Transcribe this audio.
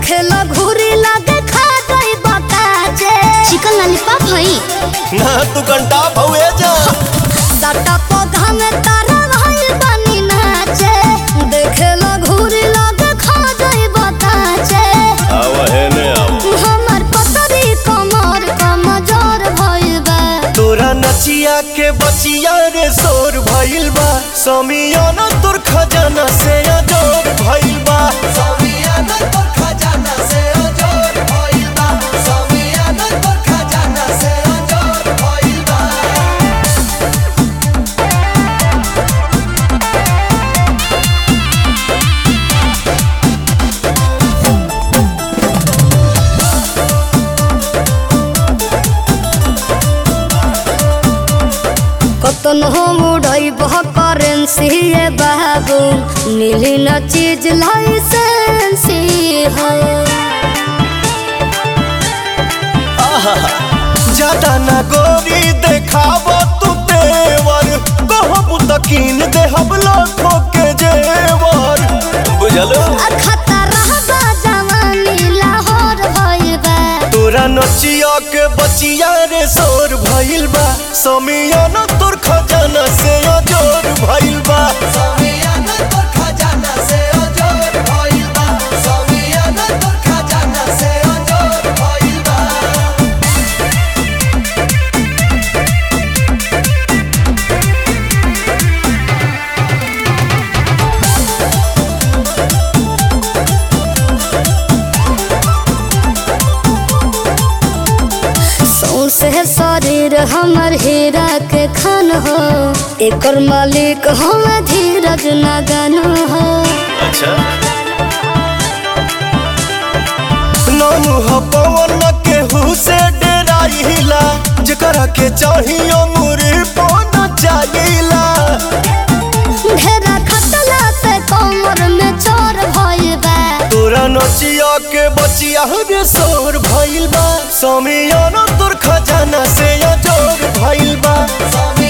देखे लो घूरी लगे खा गई बकाचे चिकन लॉलीपॉप हई ना तू घंटा भवे जा साटा पौधा में तारा भइल बनी नाचे देखे लो घूरी लगे खा गई बकाचे आव हेने आव हमर पतरी कमर कमजोर भइल बा तोरा नचिया के बचिया रे सोर भइल बा समियाना तोर खजाना से अजोर भइल बा समियाना तोर खजाना से अजोर भइल बा समियाना तोर खजाना से अजोर भइल बा कतन हम उड़ई बह करेंसी ये बाबू नीली न चीज लाइसेंसी है ज्यादा ना गोरी देखाव तू तेवर कहब तकीन देहब लाखों के जेवर बुझलो खतरा बा जवानी लाहौर भइल बा तोरा नचिया के बचिया रे सोर भइल बा समियाना तोर खजाना से अजोर भइल बा समियाना तोर खजाना से अजोर भइल बा समियाना तोर खजाना से अजोर भइल बा सौसे शरीर हमर हीरा के खान हो एकर मालिक हम धीरज नगन हो अच्छा नानू ह पवन केहू से डेराइला जेकरा के चाहियो मुरी पौना चाहिला घेरा खतला से कमर में चोर भइल बा तोरा नचिया के बचिया रे सोर भइल बा समियाना तोर खजाना से अजोर भइल बा समियाना